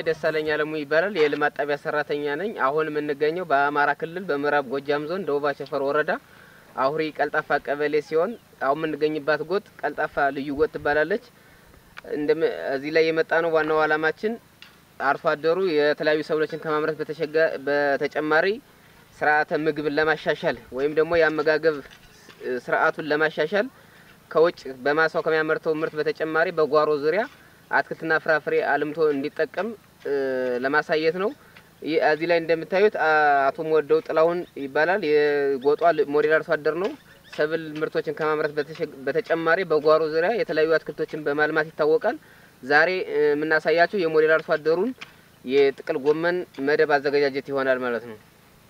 ደሳለኝ አለሙ ይባላል። የልማት ጣቢያ ሰራተኛ ነኝ። አሁን የምንገኘው በአማራ ክልል በምዕራብ ጎጃም ዞን ደቡብ አቸፈር ወረዳ አሁሪ ቀልጣፋ ቀበሌ ሲሆን አሁን የምንገኝባት ጎጥ ቀልጣፋ ልዩ ጎጥ ትባላለች። እንደም እዚህ ላይ የመጣ ነው ዋናው ዓላማችን አርሶ አደሩ የተለያዩ ሰብሎችን ከማምረት በተሸጋ- በተጨማሪ ስርዓተ ምግብን ለማሻሻል ወይም ደግሞ የአመጋገብ ስርዓቱን ለማሻሻል ከውጭ በማሳው ከሚያመርተው ምርት በተጨማሪ በጓሮ ዙሪያ አትክልትና ፍራፍሬ አልምቶ እንዲጠቀም እ፣ ለማሳየት ነው። ይህ እዚህ ላይ እንደምታዩት አ- አቶ ወደው ጥላሁን ይባላል። የጎጧ ል- ሞዴል አርሶ አደር ነው። ሰብል ምርቶችን ከማምረት በተሸ- በተጨማሪ በጓሮ ዙሪያ የተለያዩ አትክልቶችን በማልማት ይታወቃል። ዛሬ እ፣ የምናሳያችሁ የሞዴል አርሶ አደሩን የጥቅል ጎመን መደብ አዘገጃጀት ይሆናል ማለት ነው።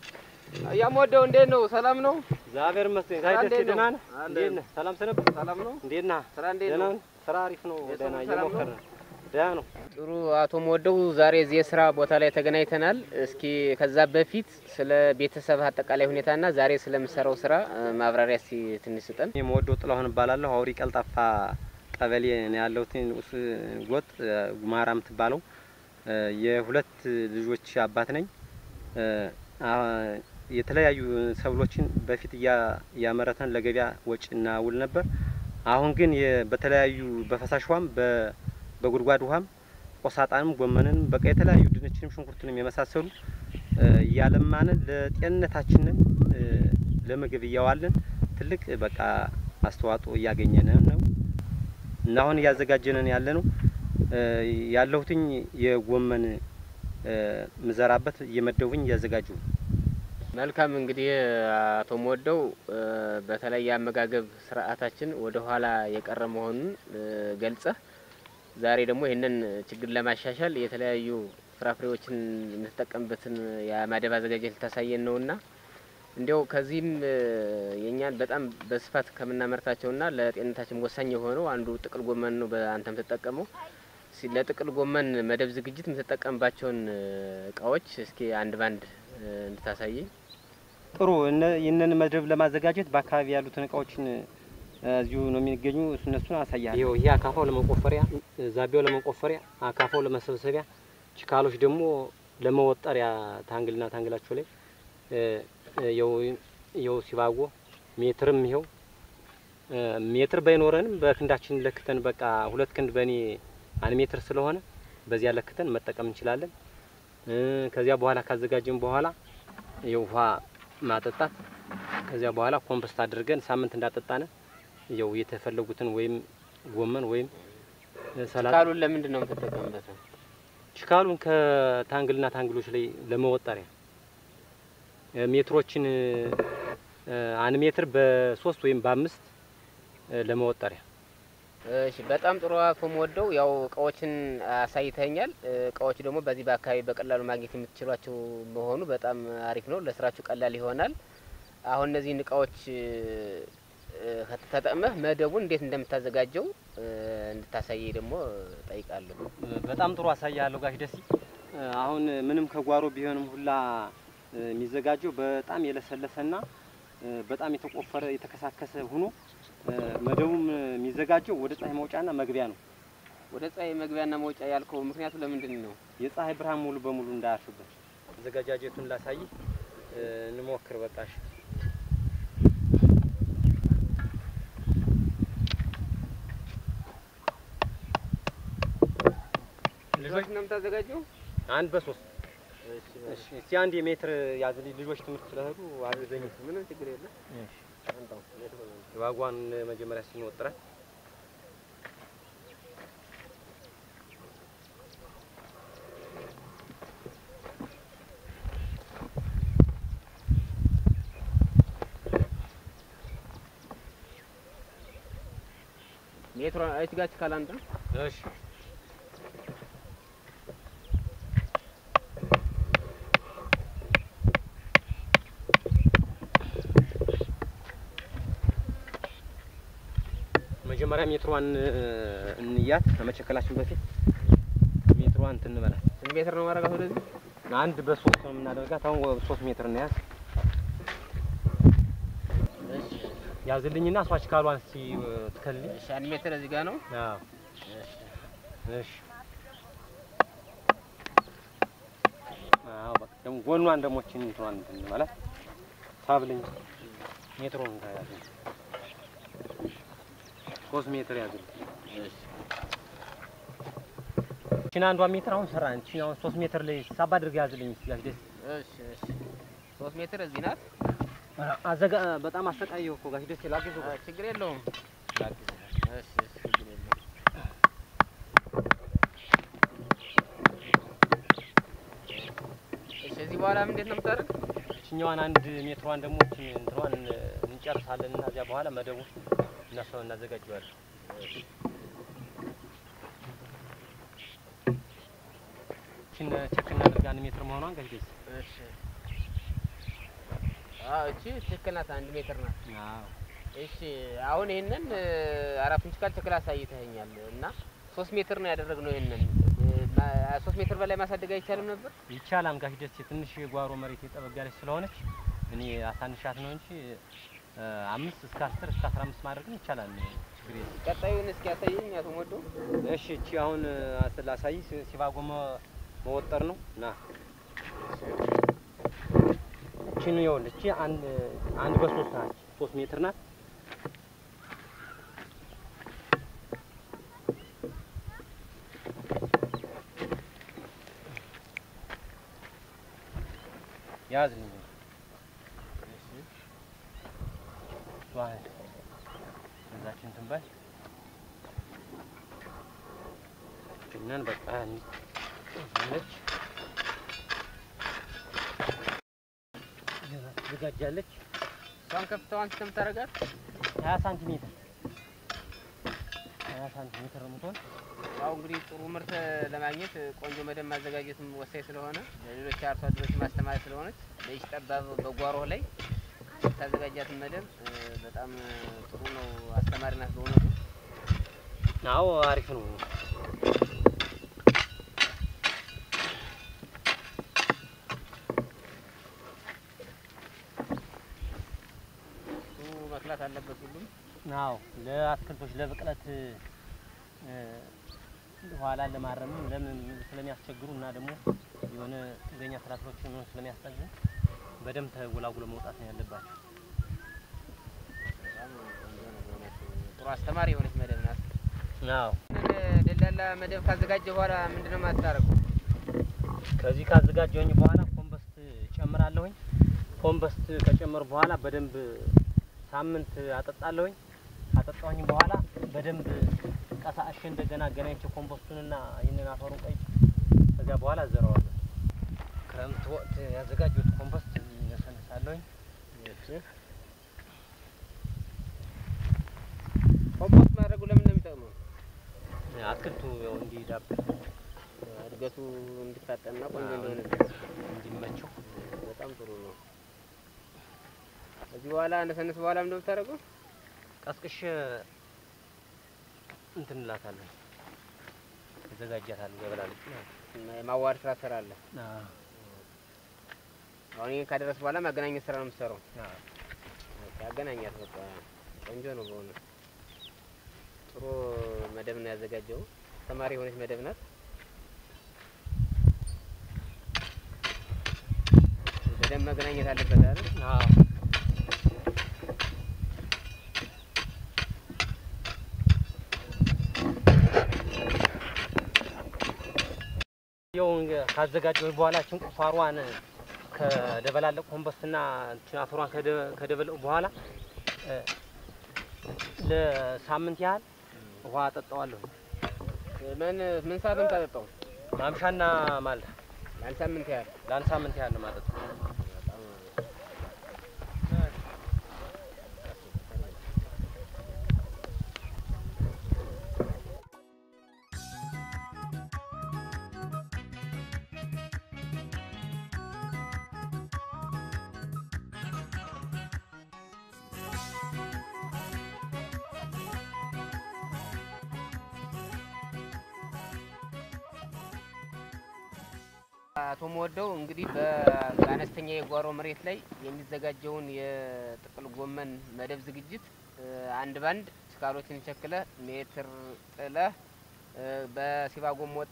ያምወደው እንዴት ነው? ሰላም ነው? እግዚአብሔር ይመስገን። ስራ ጋይ እንዴት ደስ ነው? ደህና ነህ? አለ። እንዴት ነህ? ሰላም ሰነብ ሰላም ነው? እንዴት ነህ? ስራ እንዴት ደህና ነው? ነህ? ስራ አሪፍ ነው። የሰው ደህና ሰላም ነው? እየሞከርን ነው። ደህና ነው። ጥሩ አቶ መወደው ዛሬ እዚህ የስራ ቦታ ላይ ተገናኝተናል። እስኪ ከዛ በፊት ስለ ቤተሰብ አጠቃላይ ሁኔታና ዛሬ ስለምሰራው ስራ እ፣ ማብራሪያ እስኪ ትንሽ ስጠን። እኔ የምወደው ጥላሁን እባላለሁ። አውሪ ቀልጣፋ ቀበሌ ነው ያለሁት። ውስ ጎጥ ጉማራ የምትባለው እ፣ የሁለት ልጆች አባት ነኝ። እ፣ አ- የተለያዩ ሰብሎችን በፊት እያ- እያመረተን ለገበያ ወጪ እናውል ነበር። አሁን ግን የ- በተለያዩ በፈሳሽ ውሃም በ- በጉድጓድ ውሃም ቆሳጣንም ጎመንን በቃ የተለያዩ ድንችንም ሽንኩርትንም የመሳሰሉ እ፣ እያለማንን ለጤንነታችንን እ፣ ለምግብ እያዋልን ትልቅ በቃ አስተዋጽኦ እያገኘን ነው እና አሁን እያዘጋጀንን ያለ ነው እ፣ ያለሁትኝ የጎመን እ፣ ምዘራበት እየመደቡኝ እያዘጋጁ ነው። መልካም እንግዲህ አቶ መወደው እ፣ በተለይ የአመጋገብ ስርዓታችን ወደ ኋላ የቀረ መሆኑን እ፣ ገልጸህ ዛሬ ደግሞ ይህንን ችግር ለማሻሻል የተለያዩ ፍራፍሬዎችን የምትጠቀምበትን የማደብ አዘጋጀት ልታሳየን ነውና እንዲያው ከዚህም እ፣ የእኛን በጣም በስፋት ከምናመርታቸውና ለጤንነታችን ወሳኝ የሆነው አንዱ ጥቅል ጎመን ነው። በአንተ የምትጠቀመው ሲ- ለጥቅል ጎመን መደብ ዝግጅት የምትጠቀምባቸውን እ፣ እቃዎች እስኪ አንድ ባንድ እ፣ እንድታሳየኝ። ጥሩ እነ- ይህንን መድረብ ለማዘጋጀት በአካባቢ ያሉትን እቃዎችን እ፣ እዚሁ ነው የሚገኙ እነሱን አሳያለሁ። ይኸው ይሄ አካፋው ለመቆፈሪያ፣ ዛቢያው ለመቆፈሪያ፣ አካፋው ለመሰብሰቢያ፣ ችካሎች ደግሞ ለመወጠሪያ ታንግልና ታንግላቸው ላይ እ፣ እ፣ ይኸው ይኸው ሲባጎ ሜትርም ይኸው እ፣ ሜትር ባይኖረንም በክንዳችን ለክተን በቃ ሁለት ክንድ በእኔ አንድ ሜትር ስለሆነ በዚያ ለክተን መጠቀም እንችላለን። እ፣ ከዚያ በኋላ ካዘጋጀን በኋላ የውሃ ማጠጣት ከዚያ በኋላ ኮምፖስት አድርገን ሳምንት እንዳጠጣነ ያው የተፈለጉትን ወይም ጎመን ወይም ሰላጣ ካሉን ለምንድን ነው የምትጠቀምበት? ሽካሉን ከታንግልና ታንግሎች ላይ ለመወጠሪያ እ፣ ሜትሮችን እ፣ አንድ ሜትር በሶስት ወይም በአምስት እ፣ ለመወጠሪያ እሺ በጣም ጥሩ አቶ መወደው ያው እቃዎችን አሳይተኛል። እቃዎች ደግሞ በዚህ በአካባቢ በቀላሉ ማግኘት የምትችሏቸው መሆኑ በጣም አሪፍ ነው። ለስራችሁ ቀላል ይሆናል። አሁን እነዚህን እቃዎች እ፣ ተጠቅመህ መደቡን እንዴት እንደምታዘጋጀው እ፣ እንድታሳየኝ ደግሞ ጠይቃለሁ። በጣም ጥሩ አሳያለሁ ጋሽ ደሲ። አሁን ምንም ከጓሮ ቢሆንም ሁላ እ፣ የሚዘጋጀው በጣም የለሰለሰና እ፣ በጣም የተቆፈረ የተከሳከሰ ሆኖ እ፣ መደቡም የሚዘጋጀው ወደ ፀሐይ መውጫና መግቢያ ነው። ወደ ፀሐይ መግቢያና መውጫ ያልከው ምክንያቱ ለምንድን ነው? የፀሐይ ብርሃን ሙሉ በሙሉ እንዳያርፍበት አዘገጃጀቱን ላሳይ እ፣ እንሞክር። በቃሽ ልጆች ነው የምታዘጋጀው? አንድ በሶስት እሺ። እስቲ አንድ የሜትር ያዝልኝ። ልጆች ትምህርት ስለሄዱ አግዘኝ። ምንም ችግር የለም። ዋጓን መጀመሪያ ስንወጥራት ሜትሮ አይት ጋች ካላንተ እሺ መጀመሪያ ሜትሯን እንያት ከመቸከላችን በፊት ሜትሯን እንትን እንበላት። ስንት ሜትር ነው ማረጋት ወደዚህ? አንድ በሶስት ነው የምናደርጋት። አሁን ሶስት ሜትር እንያዝ እሺ ያዝልኝና እሷች ካሏን እስቲ ትከልልኝ። እሺ አንድ ሜትር እዚህ ጋር ነው። አዎ እሺ እሺ ደግሞ ጎኗን ደግሞ እችን እንትኗን እንትን ማለት ሳብልኝ ሜትሩን ያዝልኝ ሶስት ሜትር ያዝልኝ። እችን አንዷ ሜትር አሁን ሰራን። እችን አሁን ሶስት ሜትር ላይ ሳብ አድርገህ ያዝልኝ። ጋሽ ደስ እሺ እሺ። ሶስት ሜትር እዚህ ናት። አዘጋ በጣም አሰቃየው እኮ ጋሽ ደስ ላግዘው አ፣ ችግር የለውም። ላግዘው እሺ እሺ፣ ችግር የለውም። እሺ፣ እዚህ በኋላ ምንድን ነው የምታደርግ? እችኛዋን አንድ ሜትሯን ደግሞ እችን እንትኗን እንጨርሳለን እና እዚያ በኋላ መደቡ እናሰው እናዘጋጀዋለን። እችን ቼክ እናድርግ አንድ ሜትር መሆኗን ጋሽ ደስ እሺ። አዎ፣ እቺ ትክክል ናት። አንድ ሜትር ናት። አዎ እሺ አሁን ይሄንን አራት ኢንች ካል ትክክል አሳይተኸኛል እና ሶስት ሜትር ነው ያደረግነው። ይሄንን ማ- ሶስት ሜትር በላይ ማሳደግ አይቻልም ነበር? ይቻላል ጋሽ ደስ ትንሽ የጓሮ መሬት የጠበብ ያለች ስለሆነች እኔ አሳንሻት ነው እንጂ እ፣ አምስት እስከ አስር እስከ አስራ አምስት ማድረግም ይቻላል። ችግር የለም። ቀጣዩን እስኪ ያሳየኝ አቶ ሞዶ። እሺ እቺ አሁን ላሳይ ሲባጎ መ- መወጠር ነው ና እቺን ይኸውልህ እቺ አንድ አንድ በሶስት ናት ሶስት ሜትር ናት ያዝልኝ ዋይ እዛችን ትንበል እኛን በቃ ነች ትዘጋጃለች። እሷን ከፍታዋን ስተምታረጋት ሀያ ሳንቲሜትር ሀያ ሳንቲሜትር ነው የምትሆን። ያው እንግዲህ ጥሩ ምርት ለማግኘት ቆንጆ መደብ ማዘጋጀትም ወሳኝ ስለሆነ ለሌሎች አርሶ አደሮች ማስተማሪያ ስለሆነች ለይች ጠባብ በጓሮ ላይ ታዘጋጃትን መደብ እ፣ በጣም ጥሩ ነው። አስተማሪ ናት በእውነቱ። አዎ አሪፍ ነው። እሱ መክላት አለበት ሁሉም አዎ ለአትክልቶች ለብቅለት እ፣ ኋላ ለማረምም ለምን ስለሚያስቸግሩ እና ደግሞ የሆነ ጥገኛ ትራክተሮች ምን ስለሚያስጠግን በደንብ ተጎላጉሎ መውጣት ነው ያለባቸው። በጣም ቆንጆ ነው በእውነቱ። ጥሩ አስተማሪ የሆነች መደብ ናት። አዎ ደላላ መደብ ካዘጋጀ በኋላ ምንድነው የማታደርገው? ከዚህ ካዘጋጀሁኝ በኋላ ኮምበስት ጨምራለሁኝ። ኮምበስት ከጨመሩ በኋላ በደንብ ሳምንት አጠጣለሁኝ። ካጠጣሁኝ በኋላ በደንብ ቀሳእሼ እንደገና አገናኝቼ ኮምበስቱንና ይህንን አፈሩን ቀይ ከዚያ በኋላ አዘረዋለሁ። ክረምት ወቅት ያዘጋጀሁት ኮምበስት ያሰነሳለሁኝ። ኮምፖስት ማድረጉ ለምን ነው የሚጠቅመው? አትክልቱ ያው እንዲዳብር እድገቱ እንዲፋጠንና ቆንጆ አዎ። እንደሆነ እንዲመቸው በጣም ጥሩ ነው። ከዚህ በኋላ እንደሰነስ በኋላ ምንድን ነው የምታደርገው? ቀስቅሼ እንትን እላታለሁ እዘጋጃታለሁ ገበላለች ማለት እና የማዋሃድ ስራ ትሰራለህ። ነው። አሁን ይሄን ካደረስ በኋላ ማገናኘት ስራ ነው የምትሰራው። አዎ። በቃ አገናኛት። በቃ ቆንጆ ነው በሆነ ጥሩ መደብ ነው ያዘጋጀው። ተማሪ የሆነች መደብ ናት። በደንብ መገናኘት አለበት አይደል? አዎ ያው ካዘጋጀሁ በኋላ ችን ቁፋሯን ከደበላለቅ ኮምበስትና ችን አፈሯን ከደ- ከደበለቁ በኋላ እ፣ ለሳምንት ያህል ውሃ አጠጣዋለሁ። ምን ምን ሰዓት ነው የምታጠጣው? ማምሻና ማልዳ ለአንድ ሳምንት ያህል ለአንድ ሳምንት ያህል ነው የማጠጣው። አቶ መወደው እንግዲህ በ- በአነስተኛ የጓሮ መሬት ላይ የሚዘጋጀውን የጥቅል ጎመን መደብ ዝግጅት እ፣ አንድ ባንድ ስካሎችን ቸክለህ ሜትር ጥለህ እ፣ በሲባጎም ወጥረህ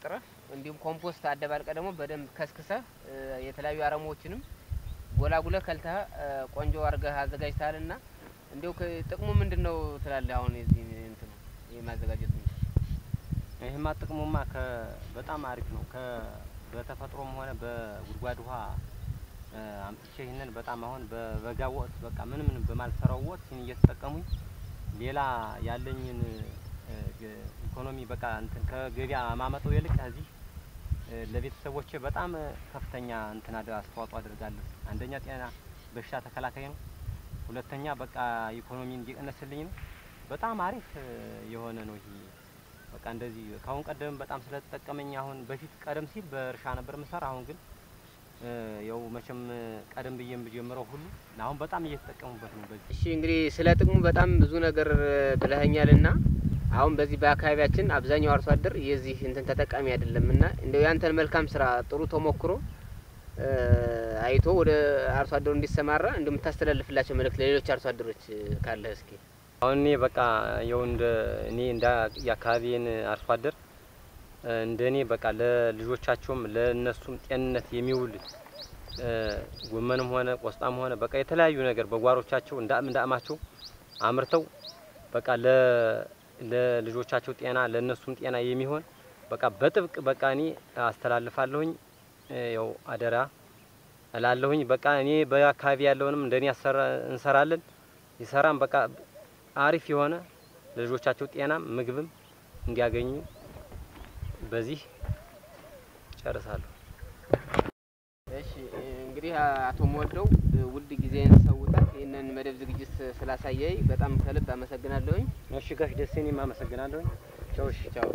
እንዲሁም ኮምፖስት አደባልቀ ደግሞ በደንብ ከስክሰህ የተለያዩ አረሞችንም ጎላጉለህ ከልተህ ቆንጆ አድርገህ አዘጋጅተሃል እና እንዲሁ ጥቅሙ ምንድን ነው ትላለህ? አሁን የዚህ እንትን ይህ ማዘጋጀቱ ይህማ ጥቅሙማ በጣም አሪፍ ነው። በተፈጥሮም ሆነ በጉድጓድ ውሃ አምጥቼ ይህንን በጣም አሁን በበጋ ወቅት በቃ ምን ምን በማልሰራው ወቅት ይህን እየተጠቀሙኝ ሌላ ያለኝን ኢኮኖሚ በቃ እንትን ከገበያ ማመጠው ይልቅ እዚህ ለቤተሰቦቼ በጣም ከፍተኛ እንትን አስተዋጽኦ አድርጋለሁ። አንደኛ ጤና በሽታ ተከላካይ ነው። ሁለተኛ በቃ ኢኮኖሚ እንዲቀነስልኝ ነው። በጣም አሪፍ የሆነ ነው ይሄ በቃ እንደዚህ ከአሁን ቀደም በጣም ስለተጠቀመኝ አሁን በፊት ቀደም ሲል በእርሻ ነበር ምሰራ። አሁን ግን ያው መቼም ቀደም ብዬ ብጀምረው ሁሉ አሁን በጣም እየተጠቀሙበት ነው። በዚህ እሺ እንግዲህ ስለ ጥቅሙ በጣም ብዙ ነገር ብለኸኛል እና አሁን በዚህ በአካባቢያችን አብዛኛው አርሶ አደር የዚህ እንትን ተጠቃሚ አይደለም እና እንደው ያንተን መልካም ስራ ጥሩ ተሞክሮ አይቶ ወደ አርሶ አደሩ እንዲሰማራ እንደምታስተላልፍላቸው መልእክት ለሌሎች አርሶ አደሮች ካለ እስኪ። አሁን እኔ በቃ የው እንደ እኔ እንደ የአካባቢን አርሶ አደር እንደ እኔ በቃ ለልጆቻቸውም ለእነሱም ጤንነት የሚውል ጎመንም ሆነ ቆስጣም ሆነ በቃ የተለያዩ ነገር በጓሮቻቸው እንዳም እንዳማቸው አምርተው በቃ ለ ለልጆቻቸው ጤና ለእነሱም ጤና የሚሆን በቃ በጥብቅ በቃ እኔ አስተላልፋለሁኝ። ያው አደራ እላለሁኝ። በቃ እኔ በአካባቢ ያለውንም እንደኔ እንሰራለን ይሰራም በቃ አሪፍ የሆነ ለልጆቻቸው ጤናም ምግብም እንዲያገኙ በዚህ ጨርሳለሁ። እሺ እንግዲህ አቶ ሞወደው ውድ ጊዜን ሰውተህ ይህንን መደብ ዝግጅት ስላሳየኝ በጣም ከልብ አመሰግናለሁኝ። እሺ ጋሽ ደሴ እኔም አመሰግናለሁኝ። ቻው። እሺ ቻው።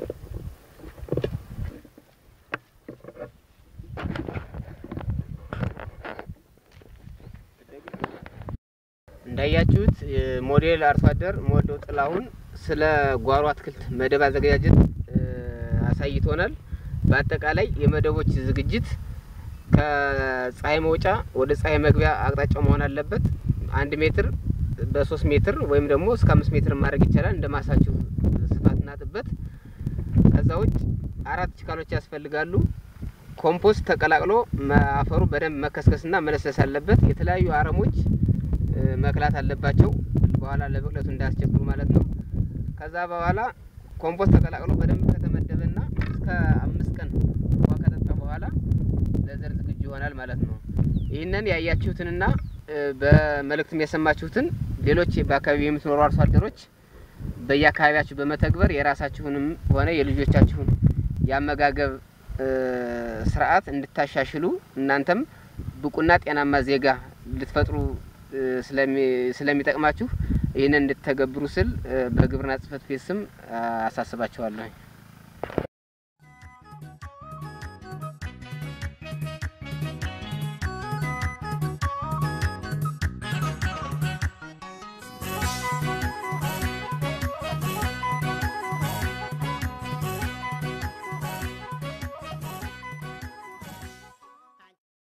እንዳያችሁት ሞዴል አርሶ አደር ሞወደው ጥላሁን ስለ ጓሮ አትክልት መደብ አዘገጃጀት አሳይቶናል። በአጠቃላይ የመደቦች ዝግጅት ከፀሐይ መውጫ ወደ ፀሐይ መግቢያ አቅጣጫው መሆን አለበት። አንድ ሜትር በሶስት ሜትር ወይም ደግሞ እስከ አምስት ሜትር ማድረግ ይቻላል እንደ ማሳችሁ ስፋትና ጥበት። ከዛ ውጭ አራት ችካሎች ያስፈልጋሉ። ኮምፖስት ተቀላቅሎ አፈሩ በደንብ መከስከስና መለስለስ አለበት። የተለያዩ አረሞች መክላት አለባቸው፣ በኋላ ለብቅለቱ እንዳያስቸግሩ ማለት ነው። ከዛ በኋላ ኮምፖስት ተቀላቅሎ በደንብ ከተመደበና እስከ አምስት ቀን ውሃ ከጠጣ በኋላ ለዘር ዝግጁ ይሆናል ማለት ነው። ይህንን ያያችሁትንና በመልእክትም የሰማችሁትን ሌሎች በአካባቢ የምትኖሩ አርሶ አደሮች በየአካባቢያችሁ በመተግበር የራሳችሁንም ሆነ የልጆቻችሁን የአመጋገብ ስርዓት እንድታሻሽሉ እናንተም ብቁና ጤናማ ዜጋ ልትፈጥሩ ስለሚጠቅማችሁ ይህንን እንድትተገብሩ ስል በግብርና ጽሕፈት ቤት ስም አሳስባችኋለሁ።